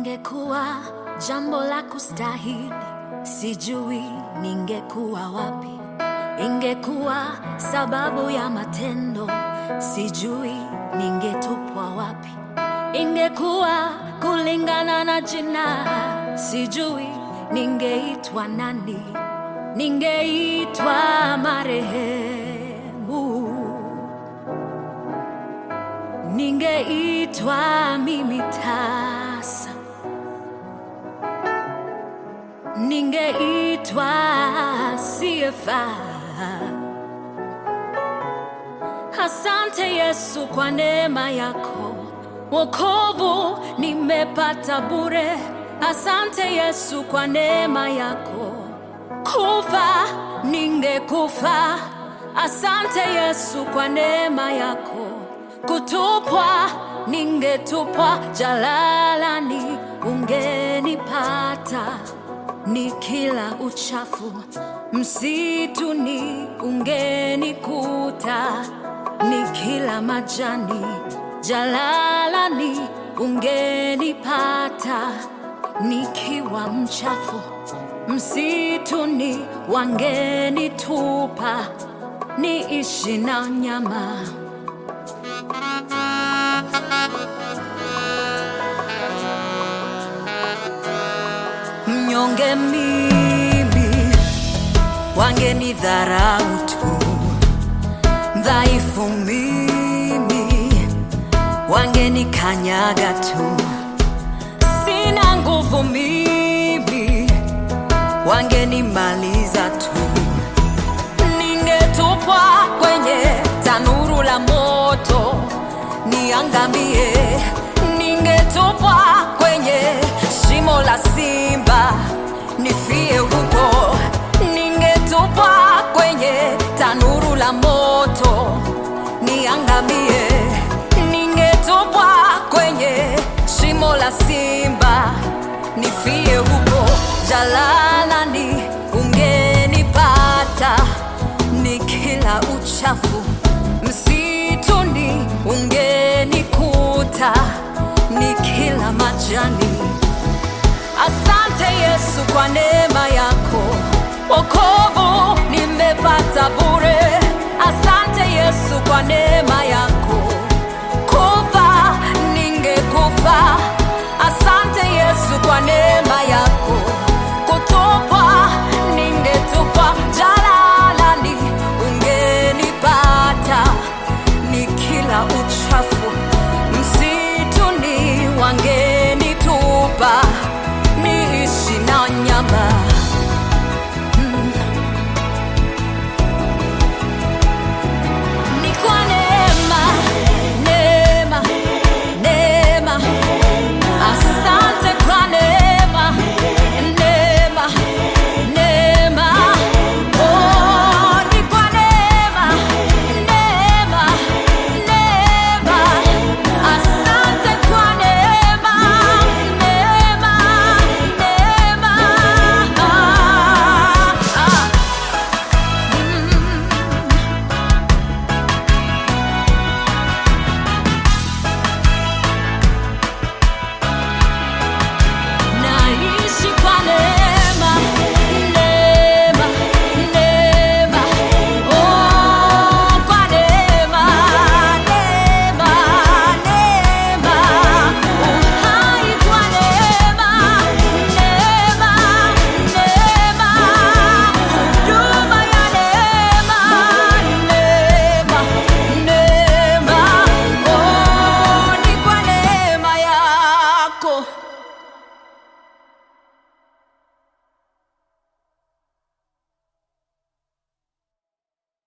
Ingekuwa jambo la kustahili, sijui ningekuwa wapi. Ingekuwa sababu ya matendo, sijui ningetupwa wapi. Ingekuwa kulingana na jina, sijui ningeitwa nani. Ningeitwa marehemu, ningeitwa mimi tasa, ningeitwa siyefaa. Asante Yesu kwa neema yako, wokovu nimepata bure. Asante Yesu kwa neema yako, kufa ningekufa. Asante Yesu kwa neema yako, kutupwa ningetupwa jalalani, ungenipata ni kila uchafu msituni ungenikuta, ni kila majani jalalani ungenipata, nikiwa mchafu msituni wangenitupa, niishi na nyama. Mnyonge mimi wangenidharau tu, dhaifu mimi wangenikanyaga tu, sina nguvu mimi wangenimaliza tu, ningetupwa kwenye tanuru la moto niangamie, ningetupwa kwenye shimo la simba nifie huko, ningetupwa kwenye tanuru la moto niangamie, ningetupwa kwenye shimo la simba nifie huko, jalalani ungenipata, ni kila uchafu msituni ungenikuta, ni kila majani Asante Yesu kwa neema yako, wokovu nimepata bure. Asante Yesu kwa neema